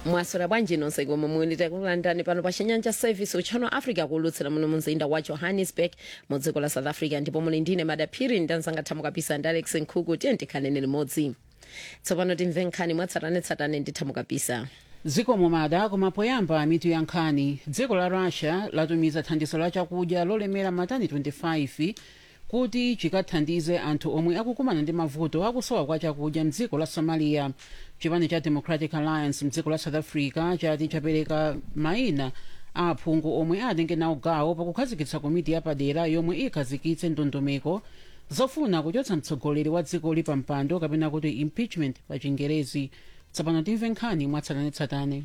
mwaswera bwanji nonse komwe muli takulandani pano pa chinyanja service utchano africa kulutsira muno mumzinda wa johannesburg mu dziko la south africa ndipo muli ndine madaphiri ndanzanga thamo kapisa ndi alex nkhuku tiye ndikhanene limodzi tsopano timve nkhani mwatsatanetsatane ndi thamo kapisa zikomo mada koma poyamba mitu ya nkhani dziko la russia latumiza thandizo la chakudya lolemera matani 25 kuti chikathandize anthu omwe akukumana ndi mavuto akusowa kwa chakudya mdziko la somalia chipani cha democratic alliance mdziko la south africa chati chapereka maina a aphungu omwe atenge nawo gawo pakukhazikitsa komiti yapadera yomwe ikhazikitse ndondomeko zofuna kuchotsa mtsogoleri wa dzikoli pa mpando kapena kuti impeachment pa chingerezi tsopano timve nkhani mwatsatanetsatane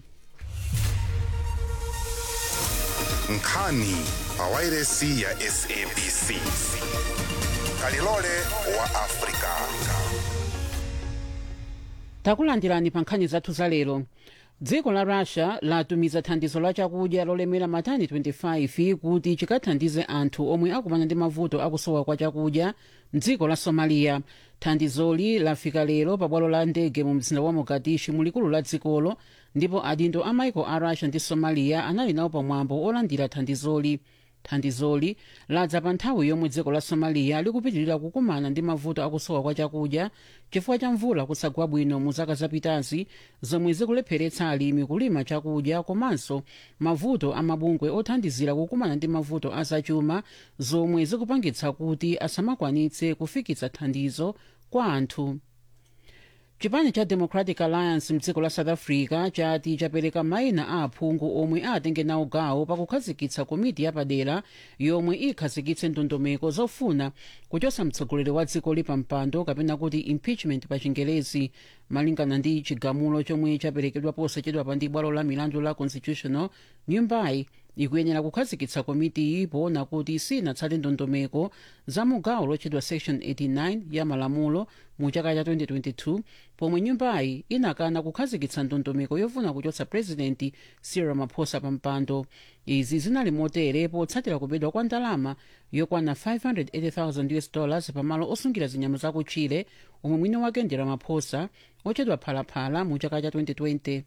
nkhani pawairesi ya sabc kalilole wa afrika takulandirani pa nkhani zathu za lero dziko la russia latumiza thandizo la chakudya lolemera matani 25 kuti chikathandize anthu omwe akumana ndi mavuto akusowa kwa chakudya mdziko la somalia thandizoli lafika lero pa bwalo la ndege mu mzinda wa mogadishu mulikulu la dzikolo ndipo adindo a maiko a russia ndi somalia anali nawo pamwambo olandira thandizoli thandizoli ladza pa nthawi yomwe dziko la somalia likupitirira kukumana ndi mavuto akusowa kwa chakudya chifukwa cha mvula kusagwa bwino mu zaka zapitazi zomwe zikulepheretsa alimi kulima chakudya komanso mavuto amabungwe othandizira kukumana ndi mavuto azachuma zomwe zikupangitsa kuti asamakwanitse kufikitsa thandizo kwa anthu chipani cha democratic alliance mdziko la south africa chati chapereka maina a aphungu omwe atenge nawo gawo pakukhazikitsa komiti yapadera yomwe ikhazikitse ndondomeko zofuna kuchotsa mtsogoleri wa dzikoli pa mpando kapena kuti impeachment pa chingerezi malingana ndi chigamulo chomwe chaperekedwa posachedwa pa ndi bwalo la milandu la constitutional nyumbayi ikuyenera kukhazikitsa komitiyi poona kuti sinatsate ndondomeko za mugawo lotchedwa section 89 ya malamulo mu chaka cha 2022 pomwe nyumbayi inakana kukhazikitsa ndondomeko yofuna kuchotsa purezidenti cyril ramaphosa pa mpando izi zinali motere potsatira kubedwa kwa ndalama yokwana 580,000 us dollars pamalo osungira zinyama zakutchire omwe mwini wake ndi ramaphosa ochedwa phalaphala mu chaka cha 2020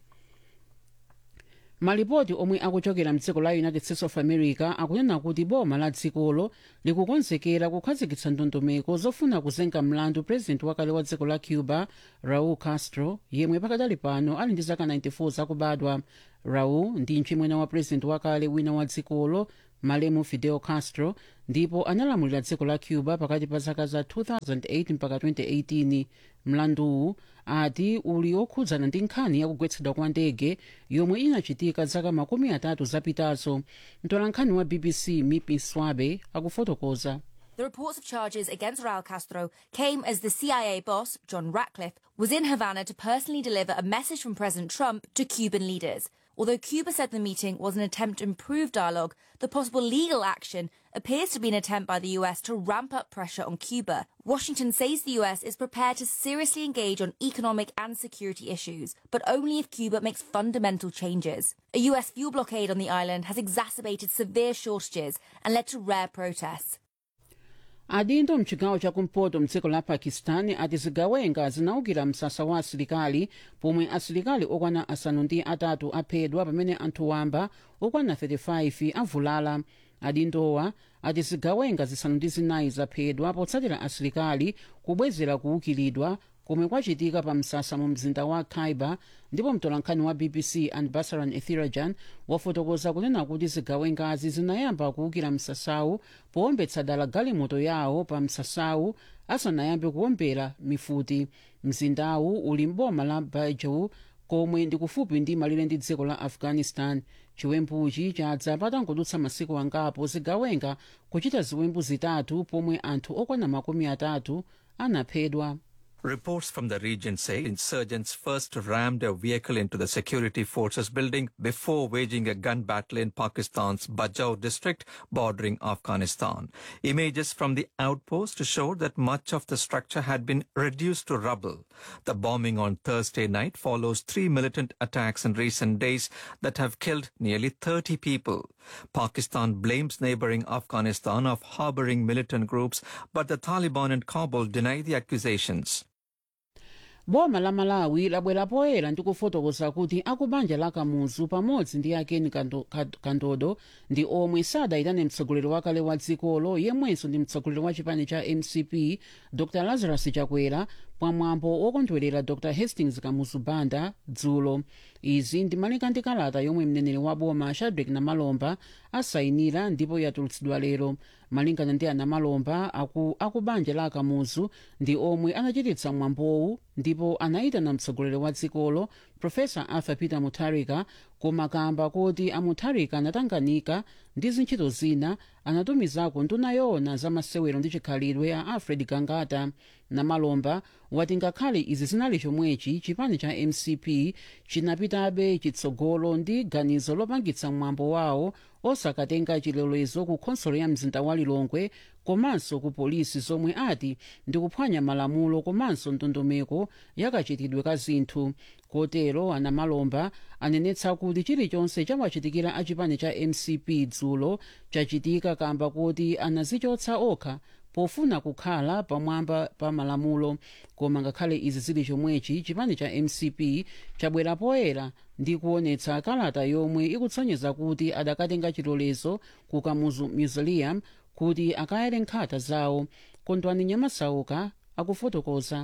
malipoti omwe akuchokera mdziko la united states of america akunena kuti boma la dzikolo likukonzekera kukhazikitsa ndondomeko zofuna kuzenga mlandu purezidenti wakale wa dziko la cuba raul castro yemwe pakadali pano ali ndi zaka 94 zakubadwa raul ndi mchimwene wa purezidenti wakale wina wa dzikolo malemu fidel castro ndipo analamulira dziko la cuba pakati pa zaka za 2008 mpaka 2018 mlanduwu ati uli okhudzana ndi nkhani yakugwetsedwa kwa ndege yomwe inachitika zaka makumi atatu zapitazo mtolankhani wa bbc mipi swabe akufotokoza The reports of charges against Raul Castro came as the CIA boss, John Ratcliffe, was in Havana to personally deliver a message from President Trump to Cuban leaders. Although Cuba said the meeting was an attempt to improve dialogue, the possible legal action appears to be an attempt by the US to ramp up pressure on Cuba. Washington says the US is prepared to seriously engage on economic and security issues, but only if Cuba makes fundamental changes. A US fuel blockade on the island has exacerbated severe shortages and led to rare protests. adindo mchigawo chakumpoto mdziko la pakistan ati zigawenga zinaukira msasa wa asilikali pomwe asilikali okwana asanu ndi atatu aphedwa pamene anthu wamba okwana 35 avulala adindowa ati zigawenga zisanu ndi zinayi zaphedwa potsatira asilikali kubwezera kuukiridwa komwe kwachitika pa msasa mu mzinda wa khyber ndipo mtolankhani wa bbc anbasaran ethirajan wafotokoza kunena kuti zigawengazi zinayamba kuwukira msasawu powombetsa dala galimoto yawo pa msasawu asanayambe kuwombera mifuti mzindawu uli mboma la bajau komwe ndi kufupi ndi malire ndi dziko la afghanistan chiwembuchi chadza patangodutsa masiku angapo zigawenga kuchita ziwembu zitatu pomwe anthu okwana makumi atatu anaphedwa Reports from the region say insurgents first rammed a vehicle into the security forces building before waging a gun battle in Pakistan's Bajau district bordering Afghanistan. Images from the outpost showed that much of the structure had been reduced to rubble. The bombing on Thursday night follows three militant attacks in recent days that have killed nearly 30 people. Pakistan blames neighboring Afghanistan of harboring militant groups, but the Taliban and Kabul deny the accusations. boma la malawi labwera poyera ndi kufotokoza kuti akubanja la kamuzu pamodzi ndi akeni Kando- Kad- kandodo ndi omwe sadayitane mtsogoleri wakale wa dzikolo yemwenso ndi mtsogoleri wa chipani cha mcp dr lazarus chakwera pamwambo wokondwerera dr hastings kamuzu banda dzulo izi ndimalika ndi kalata yomwe mneneri wa boma shadrack namalomba asayinira ndipo yatulutsidwa lero malingana ndi anamalomba aku, akubanja la kamuzu ndi omwe anachititsa mwambowu ndipo anayitana mtsogoleri wa dzikolo profesa arthur peter mutharika koma kamba kuti amutharika anatanganika ndi zintchito zina anatumizako nduna yoona za masewero ndi chikhalidwe a alfred gangata namalomba wati ngakhale izi zinali chomwechi chipani cha mcp chinapitabe chitsogolo ndi ganizo lopangitsa mwambo wawo osakatenga chilolezo ku khonsolo ya mzinda wa lilongwe komanso ku polisi zomwe ati ndikuphwanya malamulo komanso ndondomeko yakachitidwe ka zinthu kotero anamalomba anenetsa kuti chilichonse chawachitikira achipani cha mcp dzulo chachitika kamba kuti anazichotsa okha pofuna kukhala pamwamba pa malamulo koma ngakhale izi zili chomwechi chipani cha mcp chabwera poyera ndi kuonetsa kalata yomwe ikutsonyeza kuti adakatenga chilolezo ku kamuzu mausoleum kuti akayere nkhata zawo kondwani nyamasauka akufotokoza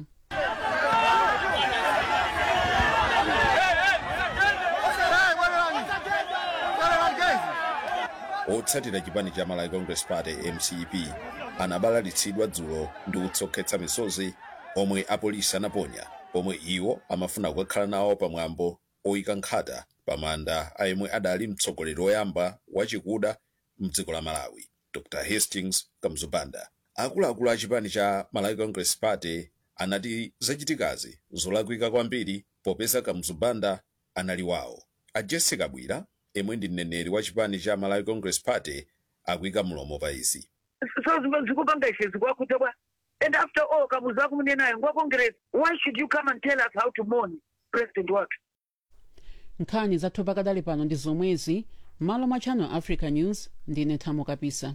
otsatira chipani cha malawi congress party mcp anabalalitsidwa dzulo ndi kutsokhetsa misozi omwe apolisi anaponya pomwe iwo amafuna kukakhala nawo pamwambo oyika nkhata pamanda a yemwe adali mtsogoleri woyamba wachikuda mdziko la malawi dr hastings kamuzubanda akuluakulu a chipani cha malawi congress party anati zachitikazi zolakwika kwambiri popeza kamuzubanda anali wawo a jessica bwira yemwe ndi mneneri wa chipani cha malawi congress party akuyika mlomo pa izi so zimwe zikupanga ishe zikwakuta bwa and after all kamuzu akumunenayo ngwa congress why should you come and tell us how to mourn president wathu nkhani zathu pakadali pano ndi zomwezi malo mwa channel africa news ndine thamo kapisa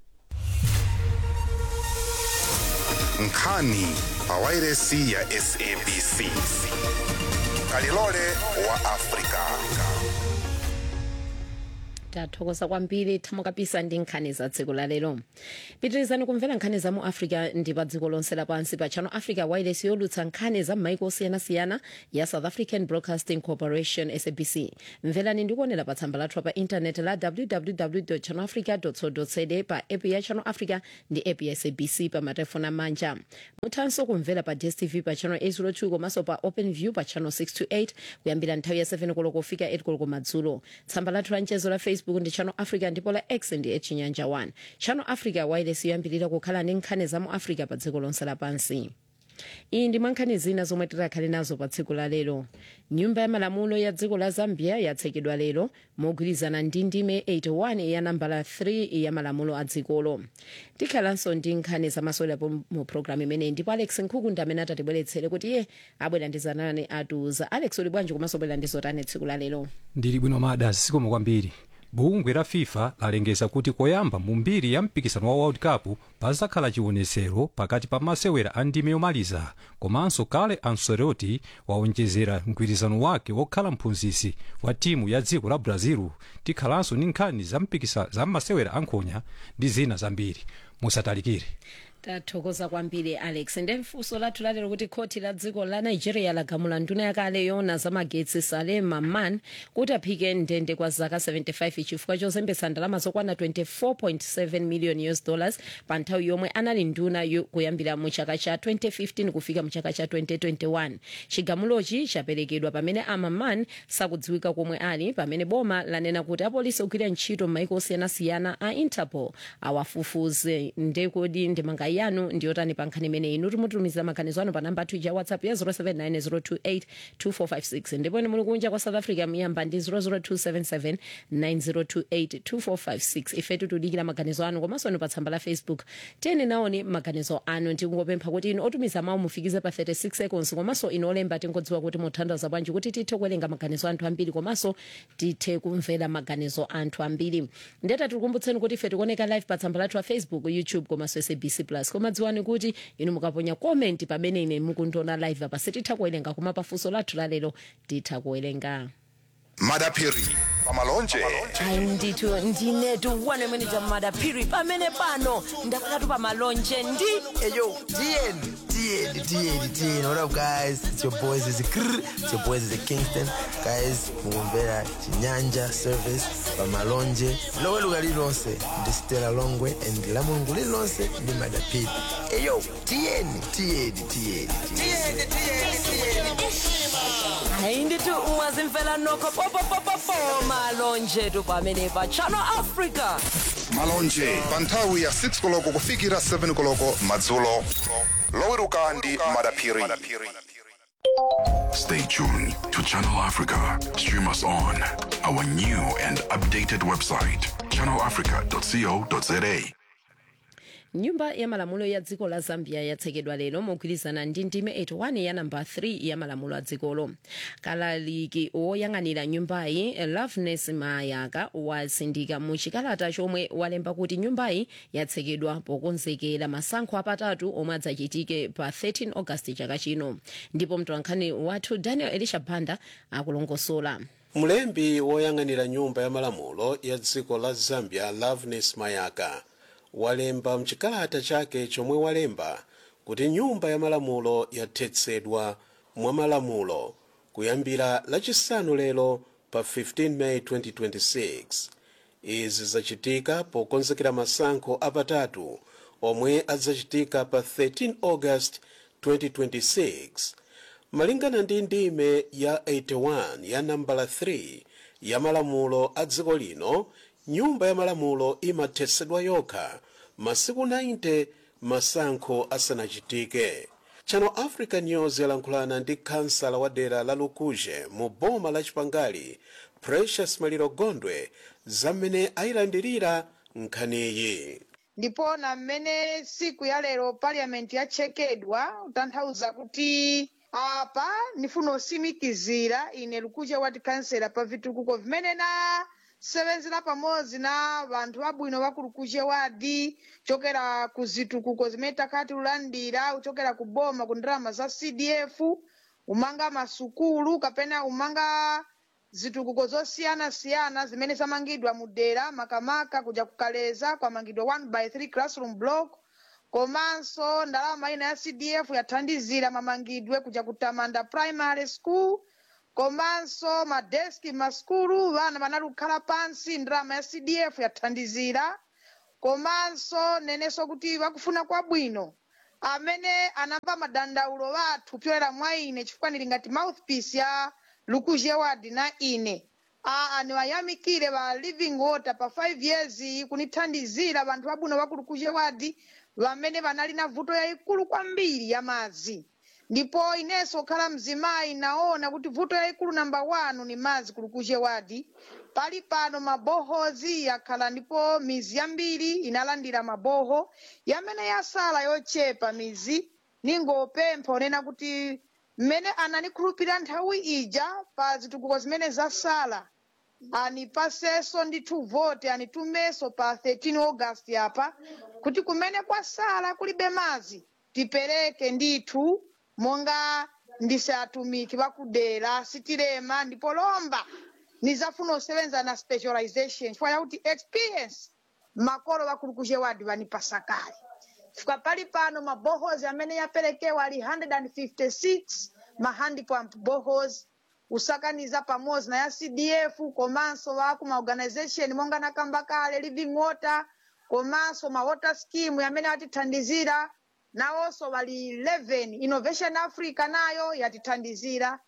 nkhani pawairesi ya sabc kalilole wa afrika tathokoza kwambiri thamo kapisa ndi nkhani za dziko la lero pitirizani kumvera nkhani za mu africa ndi pa dziko lonse lapansi pa channel africa wireless yolutsa nkhani za m'maiko osiyanasiyana ya south african broadcasting corporation sabc mverani ndi kuonera pa tsamba lathu pa intaneti la www channel africa co za pa app ya channel africa ndi app ya sabc pa matelefoni amanja muthanso kumvera pa dstv pa channel 802 komanso pa open view pa channel 628 kuyambira nthawi ya 7 koloko kufika 8 koloko madzulo tsamba lathu la mchezo la facebook ndi channel africa ndipo la x ndi echinyanja 1 channel africa wireless yoyambirira kukhala ndi nkhani za mu africa pa dziko lonse lapansi iyi ndi mwankhani zina zomwe titakhale nazo pa tsiku la lero nyumba ya malamulo ya dziko la zambia yatsekedwa lero mogwirizana ndi ndime 81 ya nambala 3 ya malamulo a dzikolo tikhalanso ndi nkhani zamasewerapo mu programu imeneyi ndipo alex nkhuku ndi amene atatibweretsere kuti iye abwera ndi zanane atiuza alex uli bwanji komanso bwera ndi zotani tsiku la lero ndili bwino mada zikomo kwambiri bungwe la fifa lalengeza kuti koyamba mu mbiri ya mpikisano wa world cup pazakhala chiwonetsero pakati pa masewera a ndime yomaliza komanso kale ancelotti waonjezera mgwirizano wake wokhala mphunzitsi wa timu ya dziko la brazil tikhalanso ndi nkhani za mpikisa za masewera ankhonya ndi zina zambiri musatalikire tathokoza kwambiri alex ndi funso lathu lalero kuti khoti la dziko la nigeria lagamula nduna yakale yona zamagetsi saleh maman kuti aphike ndende kwa zaka 75 chifukwa chozembetsa ndalama zokwana 24.7 million us dollars pa nthawi yomwe anali nduna yo- kuyambira mu chaka cha 2015 kufika mu chaka cha 2021 chigamulochi chaperekedwa pamene amaman sakudziwika komwe ali pamene boma lanena kuti apolisi ogwira ntchito m'maiko osiyanasiyana a interpol awafufuze ndekodi ndemanga yanu ndiyotani pa nkhani imeneyi inu timutumiza maganizo anu pa namba athu ya whatsapp ya 079 028 ndipo ine muli kunja kwa south africa muyamba ndi 00277 9028 2456 ife tikudikira maganizo anu komanso inu pa tsamba la facebook tiyeni naoni maganizo anu tikungopempha kuti inu otumiza mawu mufikize pa 36 seconds komanso inu olemba tingodziwa kuti muthandaza bwanji kuti tithe kuwerenga maganizo anthu ambiri komanso tithe kumvera maganizo anthu ambiri ndeta tikukumbutseni kuti ife tikuoneka live pa tsamba lathu la facebook youtube komanso sabc plus plus koma dziwani kuti inu mukaponya comment pamene ine mukundiona live apa sititha kuwerenga koma pafunso lathu lalero titha kuwerenga madapiri pamalonje hayi ndithu ndinetu one manager madapiri pamene pano ndakakatu pamalonje ndi Hey yo, TN, TN, TN, TN. What up, guys? It's your boys. It's Krr. It's your boys. It's Kingston. Guys, mugombera chinyanja service pamalonje lowe luga lilonse ndi stela longwe and la mulungu lilonse ndi madapiri Hey yo, TN, TN, TN, hayi ndithu mwazimfela nokho popopopopo malonje tu pamene pa channel africa malonje pa nthawi ya 6 koloko kufikira 7 koloko madzulo loweruka ndi madapiri Stay tuned to Channel Africa. Stream us on our new and updated website, channelafrica.co.za. nyumba ya malamulo ya dziko la zambia yatsekedwa lero mogwirizana ndi ndime 81 ya namba 3 ya malamulo a dzikolo kalaliki woyang'anira nyumbayi loveness mayaka wasindika mu chikalata chomwe walemba kuti nyumbayi yatsekedwa pokonzekera masankho apatatu omwe adzachitike pa 13 august chaka chino ndipo mtolankhani wathu daniel elisha banda akulongosola mlembi woyang'anira nyumba ya malamulo ya dziko la zambia loveness mayaka walemba mchikalata chake chomwe walemba kuti nyumba ya malamulo yathetsedwa mwa malamulo kuyambira lachisanu lero pa 15 may 2026 izi zachitika pokonzekera masankho apatatu omwe adzachitika pa 13 august 2026 malingana ndi ndime ya 81 ya nambala 3 ya malamulo a dziko lino nyumba ya malamulo imathetsedwa yokha masiku 90 masankho asanachitike channel africa news yalankhulana ndi kansala wa dera la lukuje mu boma la chipangali precious maliro gondwe zamene ayilandirira nkhaniyi ndipo na mmene siku ya lero parliament yatchekedwa kutanthauza kuti apa ndifuna usimikizira ine lukuje wati kansela pa vitukuko vimene na sevenzera pamodzi na vanthu abwino va kulukuje wadi chokera ku zitukuko zimene takati lulandira kuchokera ku boma ku ndalama za cdf umanga masukulu kapena umanga zitukuko zosiyana-siyana zimene zamangidwa mu dera makamaka kuja kukaleza kwamangidwa 1 by 3 classroom block komanso ndalama ina ya cdf yathandizira mamangidwe kuja kutamanda primary school komanso madeski maskulu vana vanalukhala pansi ndalama ya cdf yathandizira komanso nenenso kuti vakufuna kwabwino amene anamva madandaulo vathu pyolera mwa ine chifukwa ndili ngati mouthpiece ya lukuje wadi na ine aa niwayamikire va living water pa 5 years iyi kunithandizira vanthu vabwino va kulukuje wadi vamene vanali na vuto yayikulu kwambiri ya madzi ndipo inenso kukhala mzimayi naona kuti vuto yayikulu namba 1 ni madzi kulukuje wadi pali pano mabohozi yakhala ndipo mizi yambiri inalandira maboho yamene yasala yochepa mizi ningopempha onena kuti mmene ananikhulupirira nthawi ija pa zitukuko zimene zasala anipasenso ndithu vote anitumenso pa 13 august apa kuti kumene kwasala kulibe madzi tipereke ndithu monga ndise atumiki vakudera sitilema ndipo lomba nizafuna usevenza na specialization chifukwa chakuti experience makolo vakulukuje wadi vanipasa kale chifukwa pali pano mabohozi amene yaperekewa ali 156 mahandipump bohozi usakaniza pamodzi na ya cdf komanso vaku maorganization monga nakamba kale living water komanso ma water scheme amene atithandizira nawonso vali 11 innovation africa nayo yatithandizira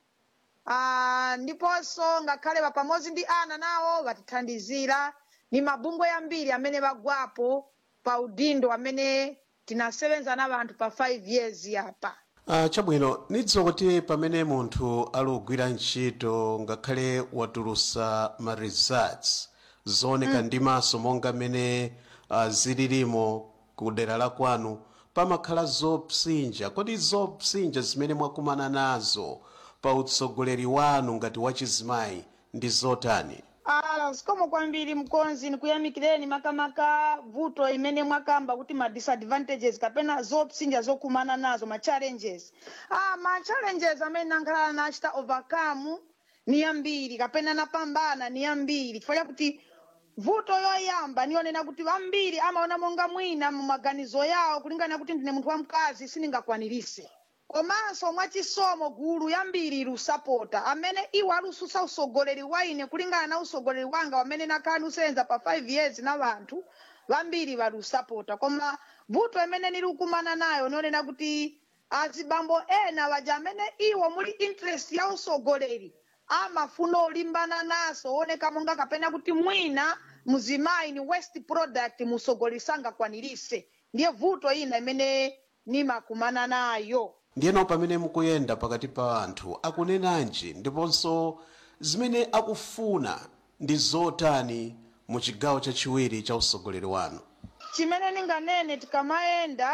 uh, ndiponso ngakhale va pamodzi ndi ana nawo vatithandizira ni mabungwe yambiri amene vagwapo pa udindo amene tinasevenza na vanthu pa 5 years apa uh, chabwino nidziwa kuti pamene munthu ali kugwira ntchito ngakhale watulusa ma results zooneka Mm. ndi maso monga mmene uh, zililimo ku dera la kwanu pamakhala zopsinja kodi zopsinja zimene mwakumana nazo pa utsogoleri wanu ngati wachizimayi ndi zotani Ah, Ah, sikomo kwambiri mkonzi nikuyamikireni makamaka vuto imene mwakamba kuti ma disadvantages kapena zopsinja zokumana nazo ma challenges ah, ma challenges amene nankhalala nachita overcome ni yambiri kapena napambana ni yambiri chifukwa chakuti vuto yoyamba niyonena kuti vambiri amaona monga mwina mu maganizo yawo kulingana kuti ndine munthu wamkazi sindingakwanirise komanso mwachisomo gulu yambiri lusapota amene iwo alususa usogoleri wa ine kulingana na usogoleri wanga wamene nakhala nusenza pa 5 years na vanthu vambiri valusapota koma vuto imene nilikumana nayo nionena kuti azibambo ena vaja amene iwo muli interest ya usogoleri amafuna olimbana naso oneka monga kapena kuti mwina muzimayi ni waste product musogoleri sangakwanirise ndiye vuto ina imene nimakumana nayo ndiyeno pamene mukuyenda pakati pa anthu akunenanji ndiponso zimene akufuna ndi zotani mu chigawo chachiwiri cha usogoleri wanu chimene ninganene tikamayenda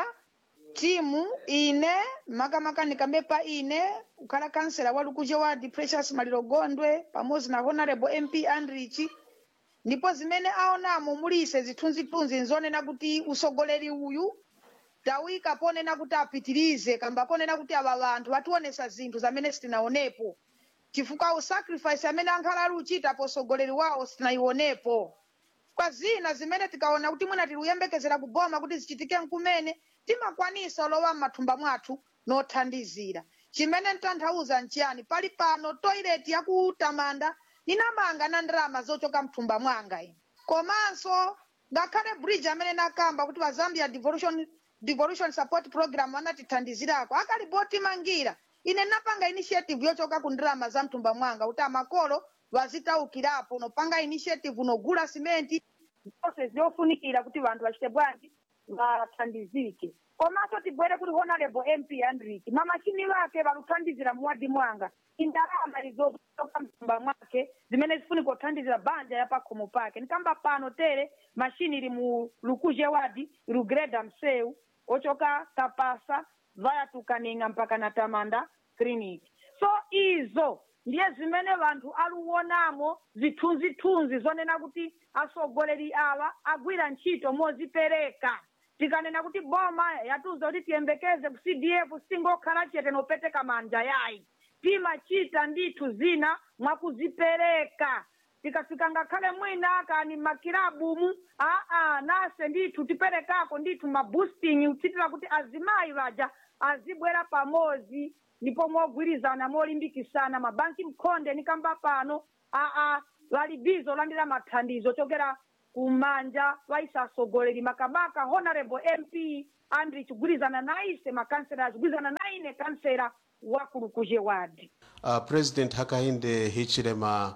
timu ine makamaka ndikambe pa ine kukhala kansela wa lukuje ward precious maliro gondwe pamodzi na honorable mp andrich ndipo zimene aonamo mulise zithunzithunzi nzonena kuti usogoleri uyu tawika ponena kuti apitirize kamba ponena kuti ava vanthu vationesa zinthu zamene sitinaonepo chifukwa usacrifice amene ankhala ali uchita posogoleri wawo sitinayionepo kwa zina zimene tikaona kuti mwina tili kuyembekezera kuboma kuti zichitike nkumene timakwanisa olowa m'mathumba mwathu nothandizira chimene ntanthauza nchiyani pali pano toilet yakutamanda ninamanga na ndalama zochoka mthumba mwanga ine komanso ngakhale bridge amene nakamba kuti va zambia devolution, devolution support program anatithandizirako akalibotimangira ine napanga initiative yochoka ku ndalama za mthumba mwanga kuti amakolo vazitaukirapo unopanga initiative unogula simenti zonse zofunikira kuti vanthu vachite bwanji vathandizike komanso tibwere kuti honorable mp andrik mamashini vake valuthandizira muwadi mwanga indalama izotoka mthumba mwake zimene zifunika kuthandizira banja yapakhomo pake nikamba pano tere mashini ili mu lukuje wadi ilugreda mseu ochoka kapasa vaya tukaninga mpaka na tamanda clinic so izo ndiye zimene vanthu aluwonamo zithunzithunzi zonena kuti asogoleri awa agwira ntchito mozipereka tikanena kuti boma yatiuza kuti tiyembekeze ku cdf singokhala chete nopeteka manja yayi timachita ndithu zina mwakuzipereka tikafika ngakhale mwina kani makilabumu aa nase ndithu tiperekako ndithu maboosting kuchitira kuti azimayi vaja azibwera pamodzi ndipo mogwirizana molimbikisana mabanki mkhonde nikamba pano aa vali bizo olandira mathandizo chokera kumanja vaisasogoleri makamaka honorable mp andri chigwirizana naise makansela achigwirizana naine kansela wa kulukuje wadi uh, president hakainde hichilema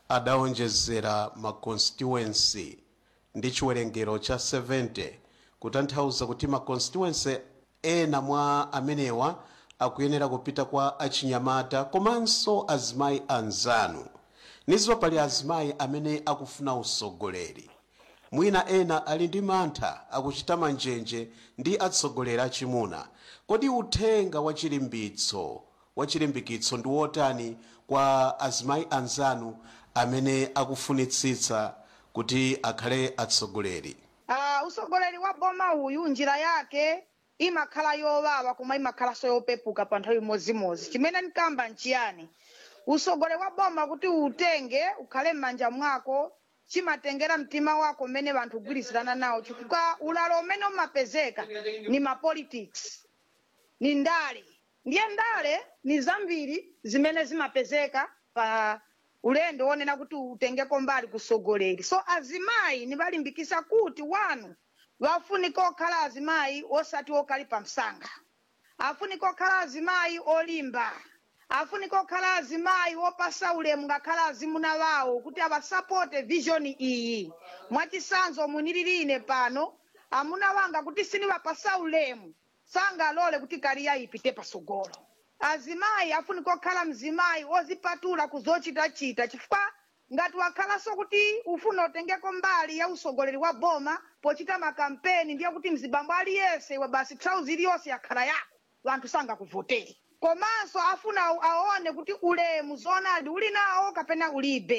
adaonjezera ma constituency ndi chiwerengero cha 70 kutanthauza kuti ma constituency ena mwa amenewa akuyenera kupita kwa achinyamata komanso azimayi anzanu nizo pali azimayi amene akufuna usogoleri mwina ena ali ndi mantha akuchita manjenje ndi atsogoleri achimuna kodi uthenga wa chilimbitso wa chilimbikitso ndi wotani kwa azimayi anzanu amene akufunitsitsa kuti akhale atsogoleri uh, usogoleri wa boma uyu njira yake imakhala yowawa koma imakhalanso yopepuka pa nthawi imodzimodzi chimene nkamba nchiyani usogoleri wa boma kuti utenge ukhale m'manja mwako chimatengera mtima wako mmene vanthu kugwirizirana nawo chifukwa ulalo umene umapezeka ni mapolitics ni ndale ndiye ndale ni zambiri zimene zimapezeka pa ulendo wonena kuti utengeko mbali kusogoleri so azimayi nivalimbikisa kuti wanu vafunika okhala azimayi osati okali pa msanga afunika okhala azimayi olimba afunika okhala azimayi opasa ulemu ngakhala azimuna vawo kuti avasapote vision iyi mwachisanzo munilirine pano amuna wanga kuti sinivapasa ulemu sangalole kuti kariya ipite pasogolo azimayi afunika okhala mzimayi ozipatula kuzochitachita chifukwa ngati wakhalanso kuti ufuna utengeko mbali ya usogoleri wa boma pochita makampeni ndiye kuti mzibambo aliyense iwe basi trauzi iliyonse yakhala yako vanthu sangakuvoteri komanso afuna aone kuti ulemu zonadi uli nawo kapena ulibe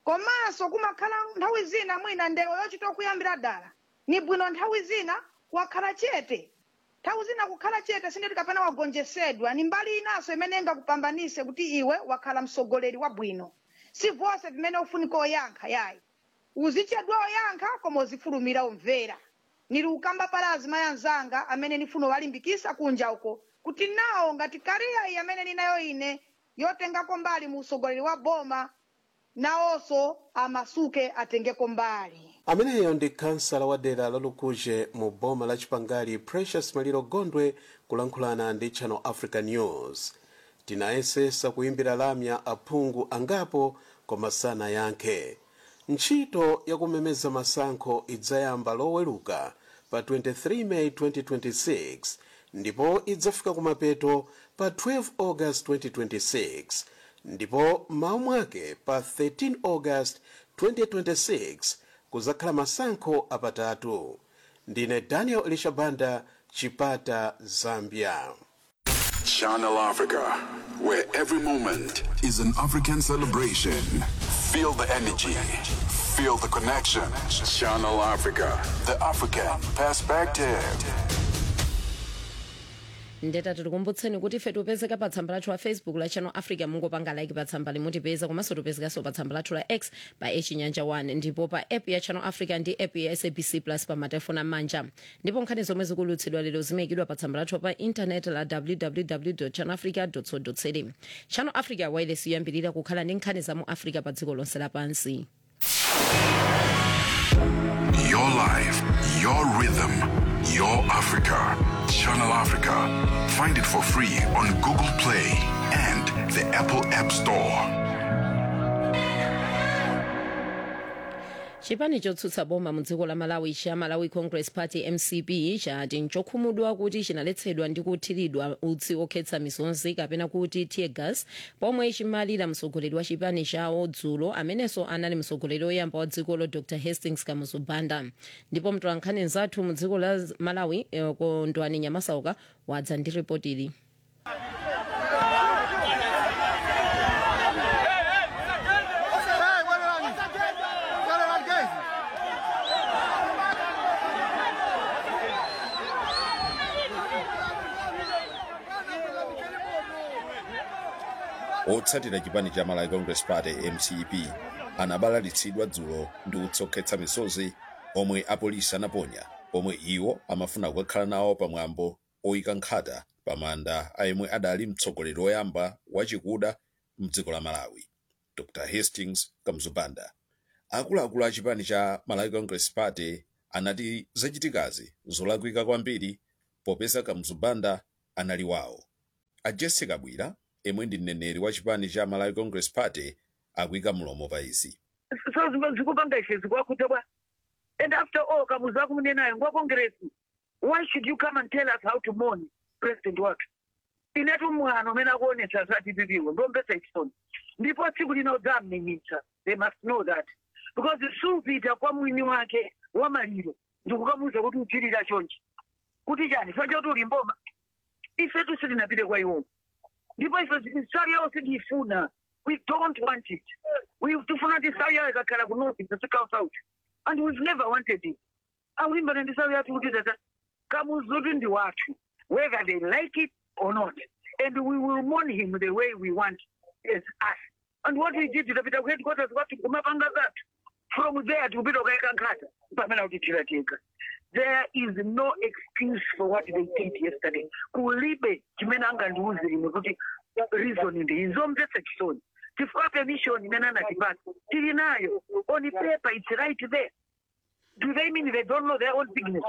komanso kumakhala nthawi zina mwina ndewo yochita kuyambira dala ni bwino nthawi zina wakhala chete nthawi zina kukhala chete sindeti kapena wagonjesedwa ni mbali inanso imene ingakupambanise kuti iwe wakhala msogoleri wabwino si vonse vimene ufunika oyankha yayi uzichedwa oyankha koma uzifulumira umvera nili ukamba pala azimayi anzanga amene nifuna walimbikisa kunja uko kuti nawo ngati kariya iyi amene ninayo ine yotengako mbali mu usogoleri wa boma nawonso amasuke atengeko mbali ameneyo ndi kansala wa dera lalukuje mu boma la chipangali precious maliro gondwe kulankhulana ndi channel africa news tinayesesa kuyimbira lamya aphungu angapo koma sanayankhe ntchito yakumemeza masankho idzayamba loweluka pa 23 may 2026 ndipo idzafika kumapeto pa 12 august 2026 ndipo m'mawa mwake pa 13 august 2026 kuzakhala masankho apatatu ndine daniel elishabanda chipata zambia Channel Africa, where every moment is an African celebration. Feel the energy, feel the connection. Channel Africa, the African perspective. ndeta tikukumbutseni kuti ife tipezeka pa tsamba lathu la facebook la channel africa mungopanga like pa tsamba limutipeza komanso tipezekanso pa tsamba lathu la x pa echinyanja 1 ndipo pa app ya channel africa ndi app ya sabc plus pa matelefoni amanja ndipo nkhani zomwe zikulutsidwa lero zimayikidwa pa tsamba lathu pa intaneti la www channel africa co za channel africa wireless yoyambirira kukhala ndi nkhani za mu africa pa dziko lonse lapansi Your life, your rhythm, your Africa. Channel Africa. Find it for free on Google Play and the Apple App Store. chipani chotsutsa boma mu dziko la malawi cha malawi congress party mcp chati nchokhumudwa kuti chinaletsedwa ndi kuthiridwa utsi okhetsa misonzi kapena kuti tear gas pomwe chimalira mtsogoleri wa chipani chawo dzulo amenenso anali mtsogoleri oyamba wa dzikolo dr hastings kamuzu banda ndipo mtolankhani nzathu mu dziko la malawi eh, kondwani nyamasauka wadza ndi ripoti ili otsatira chipani cha malawi congress party mcp anabalalitsidwa dzulo ndi kutsokhetsa misozi omwe apolisi anaponya omwe iwo amafuna kukakhala nawo pamwambo oyika nkhata pamanda ayemwe adali mtsogoleri woyamba wachikuda mdziko la malawi dr hastings kamuzubanda akuluakulu a chipani cha malawi congress party anati zachitikazi zolakwika kwambiri popeza kamuzubanda anali wawo a jessica bwira yemwe ndi mneneri wa chipani cha malawi congress party akuyika mlomo pa izi so zimwe zikupanga ishe zikwakuta bwa and after all kamuzu akumunenayo ngwa congress why should you come and tell us how to mourn president wathu inetu mwano umene akuonetsa zatipipiwe ndombesa chisoni ndipo tsiku lina udzamminyitsa they must know that because supita kwa mwini wake wa maliro ndikukamuza kuti uchilira chonchi kuti chani choncho kuti uli mboma ife tusitinapite kwa iwowo ndipo ife sari yawo sitiifuna we don't want it we tifuna kuti sari yawo ikakhala ku north isasikawo south and we've never wanted it aulimbana ndi sari yathu kuti tata kamuzuti ndi wathu whether they like it or not and we will mourn him the way we want as us and what we did tapita ku headquarters kwathu kumapanga zathu from there tikupita kukayika nkhata pamene akutithira tega there is no excuse for what they did yesterday kulibe chimene angandiuze ine kuti reason ndi izomvetsa chisoni chifukwa permission imene anatipata tili nayo on paper it's right there do they mean they don't know their own business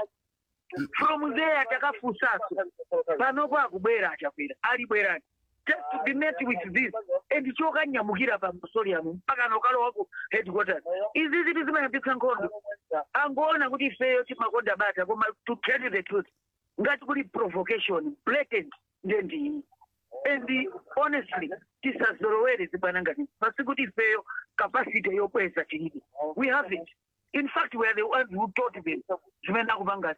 from there takafunsaso panopo akubwera achakwera alibwerani just to be met with this and chokanyamukira pa mausoleum mpaka nokalowa ku headquarters izi ziti zimayambitsa nkhondo angoona kuti ifeyo timakonda bata koma to tell you the truth ngati kuli provocation blatant ndendiyi and honestly tisazolowere zibwana ngati pasi kuti ifeyo capacity yokweza tilibe we have it in fact we are the ones who taught them zimene akupangati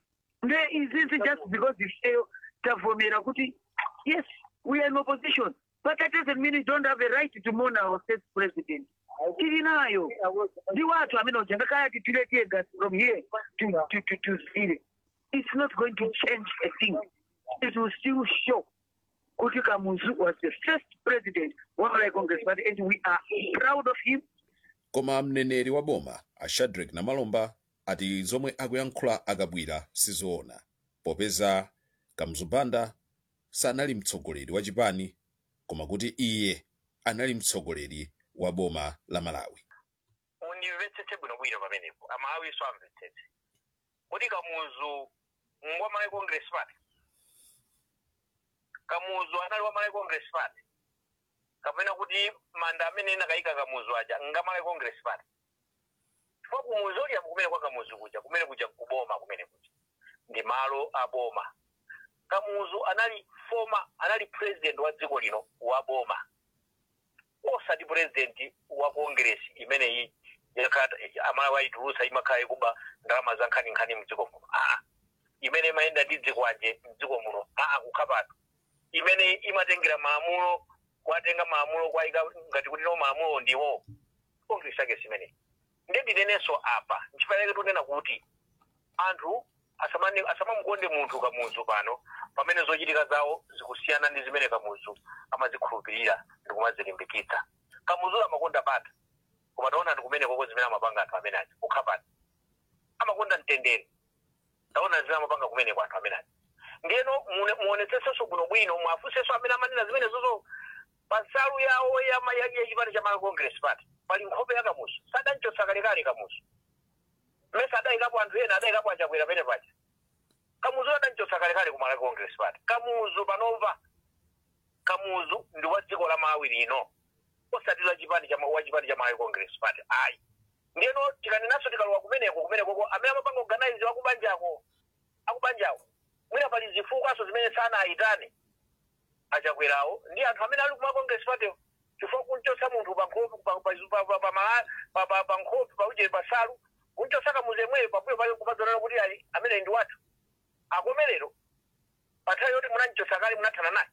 nde izizi just because ifeyo tavomera kuti yes we are in opposition but that doesn't mean we don't have a right to mourn our state president tili nayo ndi watu amene ujangakaya titiletie gas from here to, to, to, to zile it's not going to change a thing it will still show kuti kamuzu was the first president wa malawi congress party and we are proud of him koma mneneri wa boma a shadrack namalomba ati zomwe akuyankhula akabwira sizoona popeza kamzubanda sanali mtsogoleri wa chipani koma kuti iye anali mtsogoleri wa boma la malawi mundimvetsetse bwinobwino pamenepo amawiso amvetsetse kuti kamuzu ngwa malawi congress party kamuzu anali wa malawi congress party kapena kuti manda amene inakayika kamuzu aja nga malawi congress party chifukwa kumuzu uliya kumene kwa kamuzu kuja kumene kuja kuboma kumene kuja ndi malo a boma kamuzu anali former anali president wa dziko lino wa boma osati president wa congress imeneyi yakata amalawi ayitulusa imakhala ikuba ndalama za nkhaninkhani mdziko muno aa imene imayenda ndi dziko anje mdziko muno aa kukhapatu imene imatengera maamulo kwatenga maamulo kwayika ngati kuti no maamulo ndiwo congress yake simene ndendinenenso apa nchipaleke tunena kuti anthu asamane- asamamukonde munthu kamuzu pano pamene zochitika zawo zikusiyana ndi zimene kamuzu amazikhulupirira ndi kumazilimbikitsa kamuzu amakonda bata koma taona ndi kumene koko zimene amapanga anthu amene aja kukhapata amakonda mtendere taona zimene amapanga kumene kwa anthu amene aja ndiyeno mune- muonetsesenso bwinobwino mwafunsenso amene amanena zimene zozo pa nsalu yawo ya- ya- ya chipani cha malawi congress party pali nkhope ya kamuzu sadanchosa kalekale kamuzu mmese adayikapo anthu ena adayikapo achakwera pene paja kamuzu adanchosa kalekale ku malawi congress party kamuzu panova kamuzu ndi wa dziko la malawi lino osati la chipani cha wa chipani cha malawi congress party ayi ndiyeno tikanenaso tikalowa kumeneko kumenekoko amene amapanga organize akubanjako akubanjako mwina pali zifukwaso zimene sana ayitane achakwerawo ndi anthu amene ali kuma congress party chifukwa kunchosa munthu pa nkhope pa- pa- pa- pa- pa mala- pa- pa- pa nkhope pauje pasalu kunchosa kamuzu yemweyo pambuyo pake kumadzonana kuti ali amene ndi wathu akomerero pathawi yoti munanchosa kale munathana naye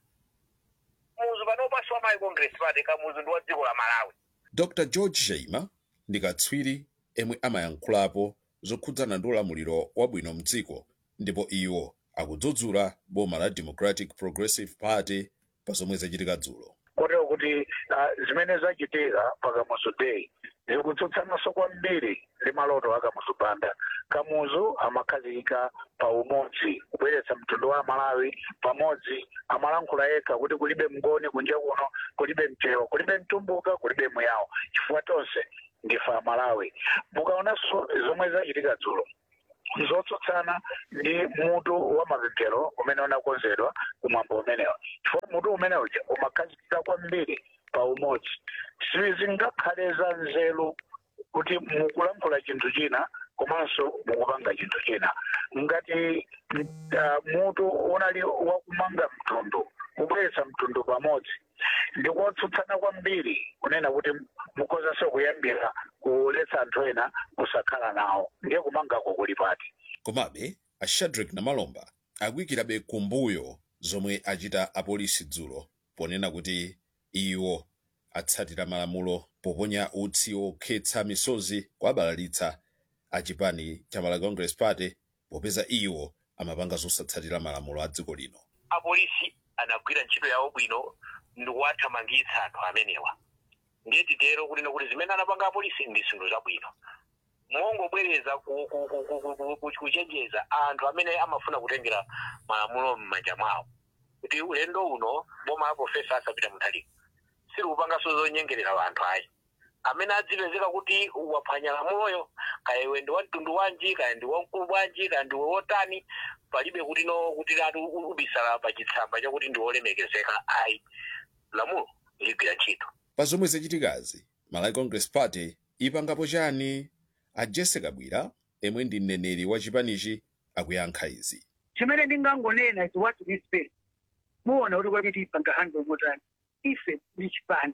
muzu panopaso wa malawi congress party kamuzu ndi wa dziko la malawi dr george shaima ndi katswiri emwe amayankhulapo zokhudzana ndi ulamuliro wabwino mdziko ndipo iwo akudzudzula boma la democratic progressive party pa zomwe zachitika dzulo kotero kuti ah, zimene zachitika pa kamuzu day zikutsutsanaso kwambiri ndi maloto a kamuzu banda kamuzu amakhazikika pa umodzi kubweretsa mtundu wa malawi pamodzi amalankhula yekha kuti kulibe mngoni kunja kuno kulibe mchewa kulibe mtumbuka kulibe muyawo chifukwa tonse ndife amalawi mukaonanso zomwe zachitika dzulo zotsutsana ndi mutu wa mapemphero umene unakonzedwa kumwambo umenewa chifukwa mutu umene uja umakhazikika kwambiri pa umodzi sizingakhale za nzeru kuti mukulankhula chinthu china komanso mukupanga chinthu china ngati uh, mutu unali wakumanga mtundu kubweretsa mtundu pamodzi ndikotsutsana kwambiri kunena kuti mukozanso kuyambira kuletsa anthu ena kusakhala nawo ndiye kumangako kuli pati komabe a shadrack namalomba akuyikirabe kumbuyo zomwe achita apolisi dzulo ponena kuti iwo atsatira malamulo poponya utsi okhetsa misozi kwa abalalitsa a chipani cha malawi congress party popeza iwo amapanga zosatsatira malamulo a dziko lino apolisi anagwira ntchito yawo bwino ndi kuwathamangitsa anthu amenewa ndiye titero kunena kuti zimene anapanga apolisi ndi zinthu zabwino mongobwereza ku- ku- ku- ku- ku- ku- ku- kuchenjeza anthu amene amafuna kutengera malamulo m'manja mwawo kuti ulendo uno boma la profesa asapita muthalika silikupanganso zonyengerera anthu ayi amene adzipezeka kuti waphwanya lamuloyo kaya iwe ndi wa mtundu wanji kaya ndi wamkulu bwanji kaya ndiwe wotani palibe kuti no kuti latu ubisala pa chitsamba chakuti ndi wolemekezeka ayi lamulo ligwira ntchito pa zomwe zachitikazi malawi congress party ipangapo chani a jesse kabwira emwe ndi mneneri wa chipanichi akuyankha izi chimene ndingangonena is what we spend muona kuti kwati tipanga handle motani ife ni chipani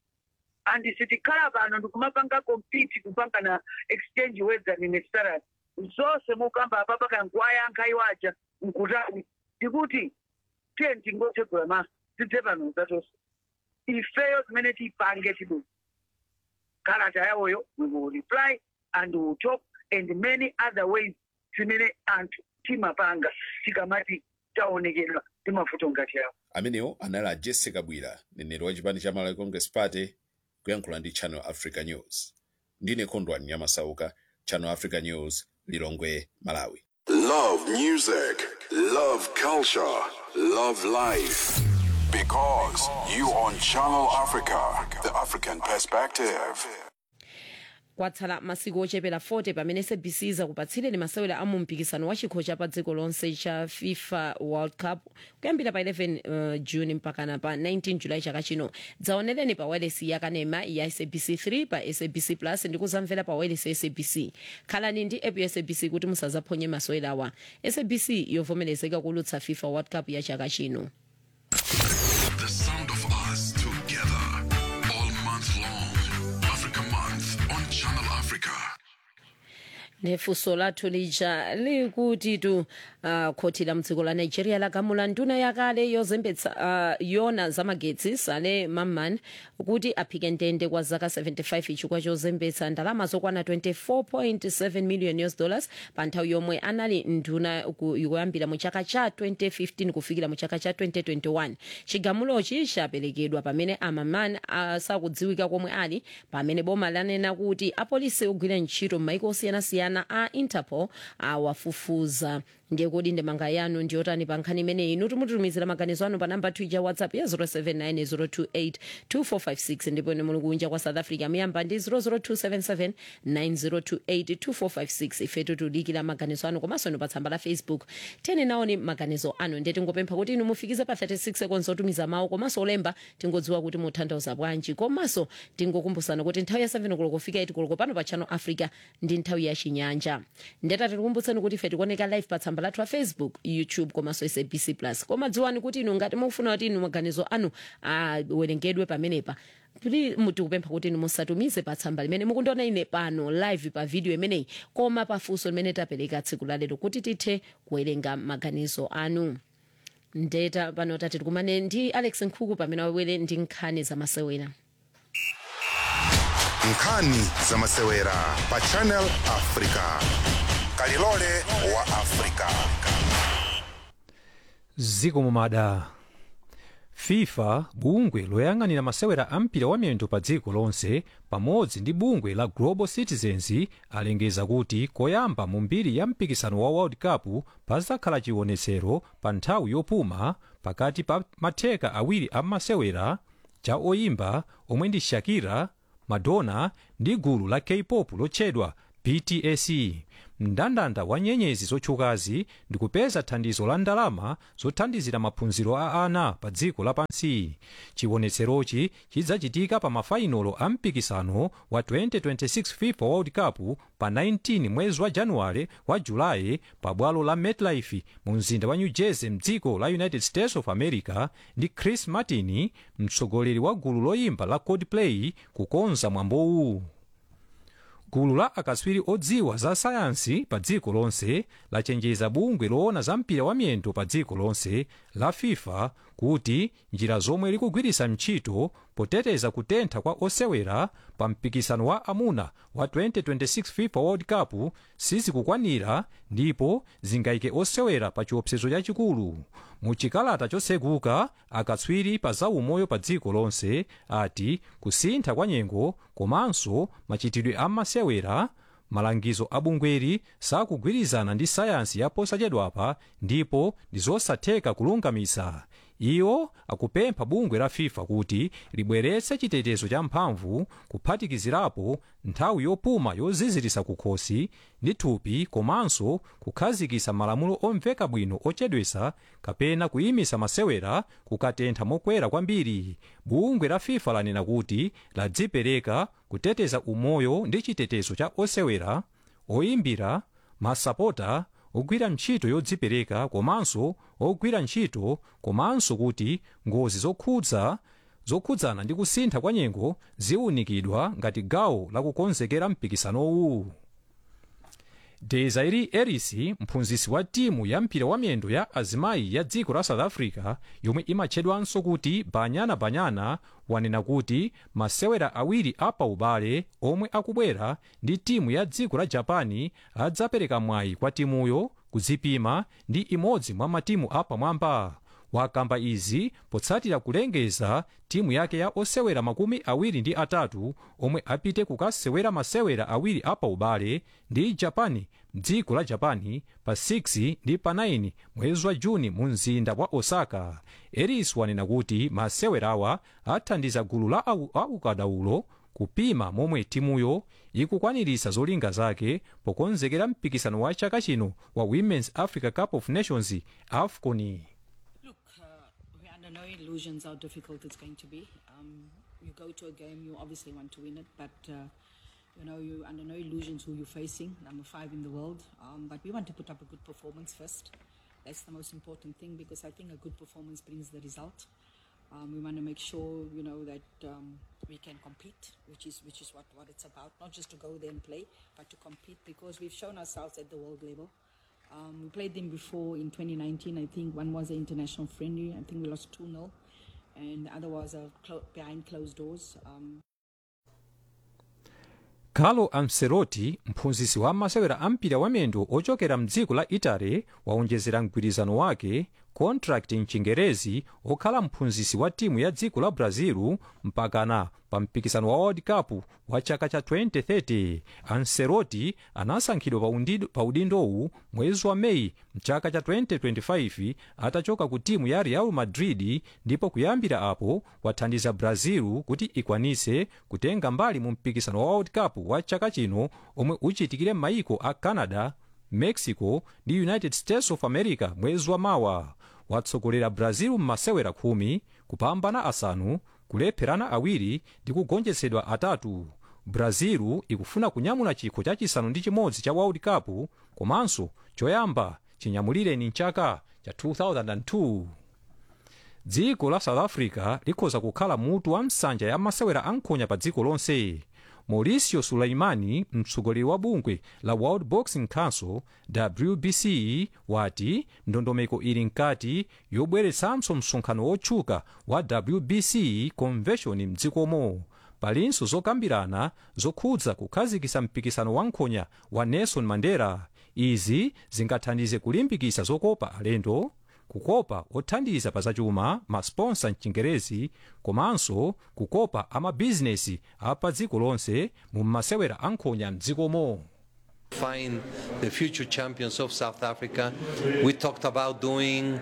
and sitikhala pano ndikumapanga compete kupanga na exchange words and necessarily zonse mukamba apapa kana nkuwayankha iwaja nkutani ndikuti tiye tingotsegula maso tidze pano zatonse ifeyo zimene tipange tidu kalata yawoyo we will reply and we will talk and many other ways zimene anthu timapanga tikamati taonekedwa ndi mavuto ngati yawo amenewo anali a jessica bwira mneneri wa chipani cha malawi congress party kuyankhula ndi channel africa news ndine khondwani nyamasauka channel africa news lilongwe malawi Love music, love culture, love life. Because you on Channel Africa, the African perspective. kwatsala masiku ochepera 40 pamene sabc izakupatsireni masewera a mu mpikisano wa chikho cha pa dziko lonse cha fifa world cup kuyambira pa 11 uh, juni mpakana pa 19 julayi chaka chino dzaonereni pa wireless yakanema ya sabc 3 pa sabc plus ndi kuzamvera pa wireless ya sabc khalani ndi app ya sabc kuti musazaphonye masewerawa sabc yovomerezeka kulutsa fifa world cup ya chaka chino The sound of us together all month long. Africa Month on Channel Africa. nefunso lathu lija likuti tu uh, khoti la mdziko la nigeria lagamula nduna yakale yozembetsa uh, yona zamagetsi sale mamman kuti aphike ndende kwa zaka 75 chifukwa chozembetsa ndalama zokwana 24.7 million us dollars pa nthawi yomwe anali nduna ku- kuyambira mu chaka cha 2015 kufikira mu chaka cha 2021 chigamulochi chaperekedwa pamene amamman sakudziwika komwe ali pamene boma lanena kuti apolisi ogwira ntchito m'maiko osiyanasiyana a interpol awafufuza ndiye kodi ndemanga yanu ndiyotani pa nkhani imeneyi inu timutumizira maganizo anu pa namba twitter whatsapp ya 07902825456 ndipo ine muli kunja kwa south africa muyamba ndi 0027790282456 ifetu tudikira maganizo anu komanso inu pa tsamba la facebook tene naoni maganizo anu ndiye tingopempha kuti inu mufikize pa 36 seconds otumiza mawu komanso olemba tingodziwa kuti mutanthauza bwanji komanso tingokumbutsana kuti nthawi ya 7 koloko kufika 8 koloko pano pa channel africa ndi nthawi ya chinyanja ndeta tikukumbutsani kuti ife tikuoneka live pa tsamba lathu la facebook youtube komanso sabc plus koma dziwani kuti inu ngati mufuna kuti inu maganizo anu awerengedwe pamenepa kuti tikupempha kuti inu musatumize pa tsamba limene mukundiona ine pano live pa video imeneyi koma pafunso limene tapereka tsiku lalero kuti tithe kuwerenga maganizo anu ndeta pano tati tikumane ndi alex nkhuku pamene wabwere ndi nkhani zamasewera nkhani zamasewera pa channel africa kalilole wa africa ziko mumada fifa bungwe loyang'anira masewera a mpira wa miyendo pa dziko lonse pamodzi ndi bungwe la global citizens alengeza kuti koyamba mu mbiri ya mpikisano wa world cup pazakhala chionetsero pa nthawi yopuma pakati pa matheka awiri a masewera cha oyimba omwe ndi shakira madonna ndi gulu la k-pop lotchedwa bts mndandanda wa nyenyezi zotchukazi ndi kupeza thandizo la ndalama zothandizira maphunziro a ana pa dziko lapansi chiwonetserochi chidzachitika pa mafainolo a mpikisano wa 2026 fifa world cup pa 19 mwezi wa januwale wa julayi pa bwalo la metlife mu mzinda wa new jersey mdziko la united states of america ndi chris martin mtsogoleri wa gulu loyimba la coldplay kukonza mwambowu gulu la akatswiri odziwa za sayansi pa dziko lonse lachenjeza bungwe loona za mpira wa miyendo pa dziko lonse la fifa kuti njira zomwe likugwiritsa ntchito poteteza kutentha kwa osewera pa mpikisano wa amuna wa 2026 fifa world cup sizikukwanira ndipo zingayike osewera pa chiopsezo chachikulu mu chikalata choseguka akatswiri pa zaumoyo pa dziko lonse ati kusintha kwa nyengo komanso machitidwe a masewera malangizo a bungweri sakugwirizana ndi sayansi ya posachedwapa ndipo ndi zosatheka kulungamisa iwo akupempha bungwe la fifa kuti libweretse chitetezo cha mphamvu kuphatikizirapo nthawi yopuma yozizirisa kukhosi ndi thupi komanso kukhazikisa malamulo omveka bwino ochedwesa kapena kuyimisa masewera kukatentha mokwera kwambiri bungwe la fifa lanena kuti ladzipereka kuteteza umoyo ndi chitetezo cha osewera oyimbira masapota ogwira ntchito yodzipereka komanso ogwira ntchito komanso kuti ngozi zokhudza zokhudzana ndi kusintha kwa nyengo ziwunikidwa ngati gawo lakukonzekera mpikisanowu desiree ellis mphunzitsi wa timu ya mpira wa miyendo ya azimayi ya dziko la south africa yomwe imatchedwanso kuti banyana banyana wanena kuti masewera awiri apaubale omwe akubwera ndi timu ya dziko la japani adzapereka mwayi kwa timuyo kudzipima ndi imodzi mwa matimu apamwamba wakamba izi potsatira kulengeza timu yake ya osewera makumi awiri ndi atatu omwe apite kukasewera masewera awiri apaubale ndi japani mdziko la japani pa 6 ndi pa 9 mwezi wa juni mu mzinda wa osaka eris wanena kuti masewerawa athandiza gulu la au- aukadaulo kupima momwe timuyo ikukwaniritsa zolinga zake pokonzekera mpikisano wa chaka chino wa women's africa cup of nations afcon We're under no illusions how difficult it's going to be. Um, you go to a game, you obviously want to win it, but uh, you know you're under no illusions who you're facing. Number five in the world, um, but we want to put up a good performance first. That's the most important thing because I think a good performance brings the result. Um, we want to make sure you know that um, we can compete, which is which is what, what it's about. Not just to go there and play, but to compete because we've shown ourselves at the world level. Um, we played them before in 2019. I think one was an international friendly. I think we lost 2 0. And the other was a clo- behind closed doors. Um, carlo ancelotti mphunzitsi wa masewera ampira wamiyendo ochokera mdziko la italy waonjezera mgwirizano wake contract mchingerezi okhala mphunzitsi wa timu ya dziko la brazil mpakana pa mpikisano wa world cup wa chaka cha 2030 ancelotti anasankhidwa pa undi- pa udindowu mwezi wa meyi mchaka cha 2025 atachoka ku timu ya real madrid ndipo kuyambira apo wathandiza brazil kuti ikwanise kutenga mbali mu mpikisano wa world cup wa chaka chino omwe uchitikire m'mayiko a canada mexico ndi united states of america mwezi wa mawa watsogolera brazil m'masewera khumi kupambana asanu kulepherana awiri ndi kugonjetsedwa atatu brazil ikufuna kunyamula chikho chachisanu ndi chimodzi cha world cup komanso choyamba chinyamulireni mchaka cha 2002 dziko la south africa likhoza kukhala mutu wa nsanja ya masewera ankhonya pa dziko lonse mauricio sulaimani mtsogoleri wa bungwe la world boxing council wbc wati ndondomeko ili mkati yobweretsanso msonkhano wotchuka wa wbc convention mdzikomo palinso zokambirana zokhudza kukhazikitsa mpikisano wa nkhonya wa nelson mandela izi zingathandize kulimbikitsa zokopa alendo kukopa othandiza pa zachuma masponsa mchingerezi komanso kukopa amabizinesi apa dziko lonse mu masewera ankhonya mdzikomo find the future champions of South Africa. We talked about doing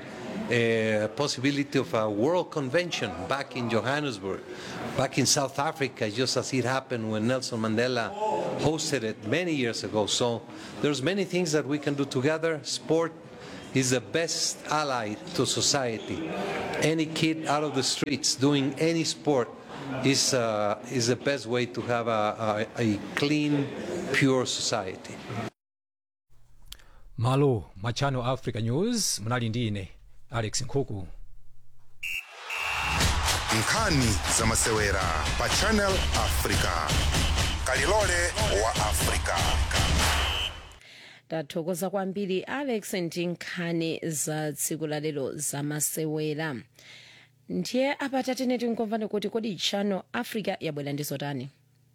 a possibility of a world convention back in Johannesburg, back in South Africa, just as it happened when Nelson Mandela hosted it many years ago. So there's many things that we can do together. Sport is the best ally to society. Any kid out of the streets doing any sport is, uh, is the best way to have a, a, a clean, pure society. malo mwa channel africa news munali ndi ine alex nkhuku nkhani za masewera pa channel africa kalilole wa africa tathokoza kwambiri alex ndi nkhani za tsiku la lero za masewera ndiye apa tatene tinkomvani kuti kodi channel africa yabwera ndi zotani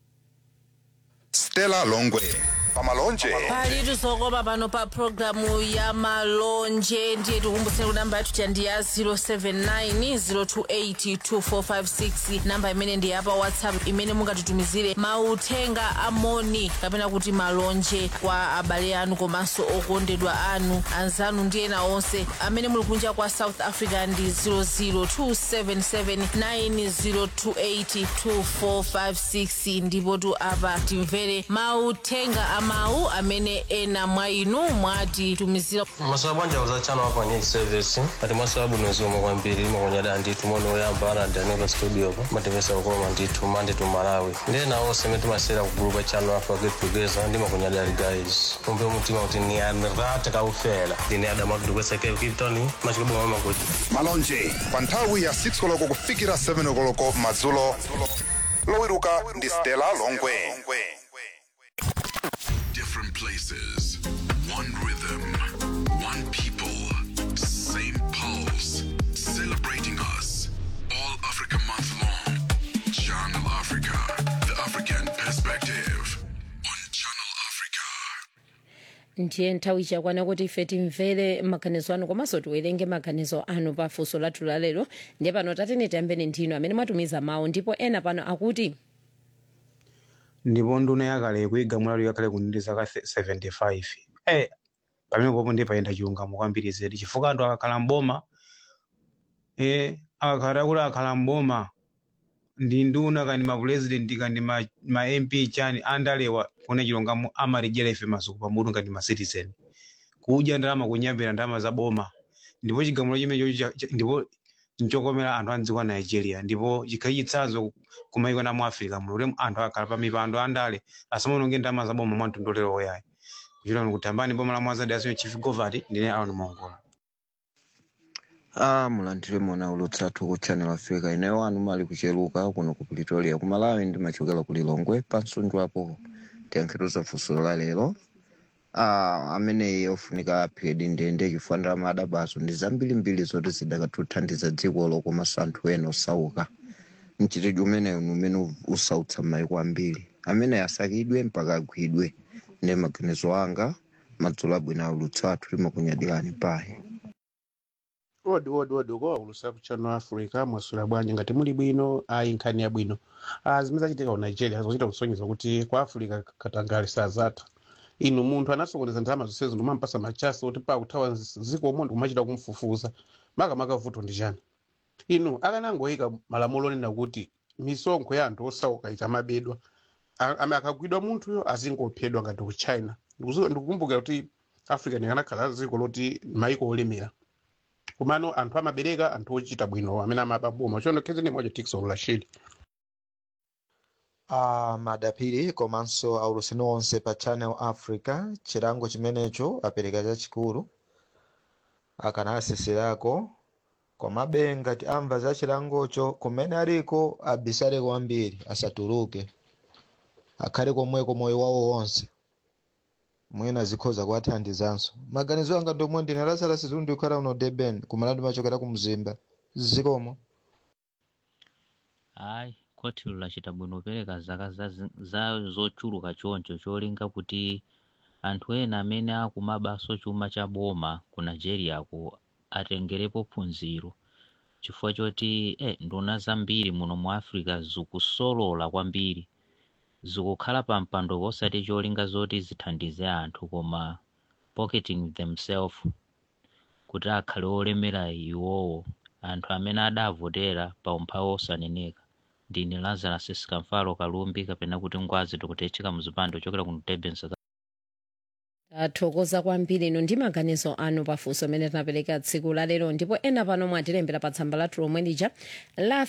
stella longwe pamalonje palitu zokopa pano pa programu ya malonje ndiye tikumbuseni kuti namba yathu ndi ya 079 028 namba imene ndi yapa whatsapp imene mungatitumizire mauthenga amoni kapena kuti malonje kwa abale anu komanso okondedwa anu anzanu ndi ena onse amene muli kunja kwa south africa ndi 0027790282456 ndipo tu apa timvere mauthenga amawu amene ena mwa inu mwatitumizira masowa bwanja za chano hapa nye service ati masowa bunozi omwe kwambiri makonyada ndithu mono oyamba alandaneko studio po matipesa kukoma ndithu mande tu malawi ndiye nawo seme timasera ku group chano afa get together ndi makonyada ali guys kumbe mutima kuti ni anrata kaufela ndine adamakidu kweseke kiptoni machikibwa mama kuti malonje pa nthawi ya 6 koloko kufikira 7 koloko madzulo lowiruka ndi stella longwe Different places, One rhythm, one people, same pulse, celebrating us. All Africa month long. Channel Africa, the African perspective. ndiye nthawi chakwana kuti ife timvere maganizo anu komanso tiwerenge maganizo anu pa funso lathu lalero ndiye pano tatene tiyambeni ndinu amene mwatumiza mawu ndipo ena pano akuti ndipo nduna yakale kuiga mwalalu yakale kunindi zaka 75 eh pamene popo ndi payenda chilungamo kwambiri zedi chifukwa anthu akakhala mboma eh akakhala kuti akakhala mboma ndi nduna kani ma president kani ma, ma mp chani andalewa kuona chilungamo amalijera ife masuku pamutu ngati ma citizen kudya ndalama kunyambira ndalama za boma ndipo chigamulo chimenecho ndipo nchokomera anthu a mdziko a nigeria ndipo chikhali chitsanzo kumayiko na mu africa muno kuti anthu akakhala pa mipando andale asamanonge ndalama za boma mwa mtondolero woyayi kuchita ni kutambani boma la mwazadi asiyo chief govati ndine aron mongola Ah, mulandire mona ulutsathu ku channel africa ineyo anu mali kucheluka kuno ku pretoria ku malawi ndimachokera ku lilongwe pansunju apo tiyankhiruza funso la lero ah, ameneyi ofunika aphedi ndende chifukwa ndalama adabazo ndi zambirimbiri zoti zidakatuthandiza dzikolo komanso anthu ena osauka mchitidwe umeneyu ni umene usautsa maiko ambiri amene asakidwe mpaka agwidwe ndi maganizo anga madzulo abwino aulutsathu limakunyadirani paye odi odi odi uko ulusa ku channel africa mwasula bwanji ngati muli bwino ayi nkhani ya bwino ah, zimene zachitika ku nigeria zochita kusonyeza kuti ku africa katangale sazatha inu munthu anasokoneza ndalama zonsezo ndimampasa machasi oti pa kuthawa ziko umondi kumachita kumfufuza makamaka vuto ndi chani inu akanangoyika malamulo onena kuti misonkho ya anthu osauka ikamabedwa a- ame akagwidwa munthuyo azingophedwa ngati ku china Ndikuzu- ndikukumbukira kuti africa ndikanakhala dziko loti maiko olemera kumano anthu amabereka anthu ochita bwino amene amababoma chono khezene moja tikson rashid uh, madapiri komanso auluseni onse pa channel africa chilango chimenecho apereka chachikulu akanalaseserako komabe ngati amva za chilangocho kumene aliko abisale kwambiri asatuluke akhale komweko moyo wawo wonse mwina zikhoza kuwathandizanso maganizo anga ndomwe ndine lazarus zundu ikhala uno deben kumalandi machokera ku mzimba zikomo hayi khoti lachita bwino kupereka zaka za, za zochuluka choncho cholinga kuti anthu ena amene akumabaso chuma cha boma ku nigeria ku atengerepo phunziro chifukwa choti eh, nduna zambiri muno mu africa zikusolola kwambiri zikukhala pa mpando posati cholinga zoti zithandize anthu koma pocketing themselves kuti akhale olemera iwowo anthu amene adavotera pa umphawi osaneneka ndine lazarus sikamfalo kalumbi kapena kuti ngwazi tikutecheka muzipando chokera ku durban south tathokoza kwambiri ino ndi maganizo anu pafunso amene tinapereka tsiku la lero ndipo ena pano mwatilembera pa tsamba lathu lomwe lija la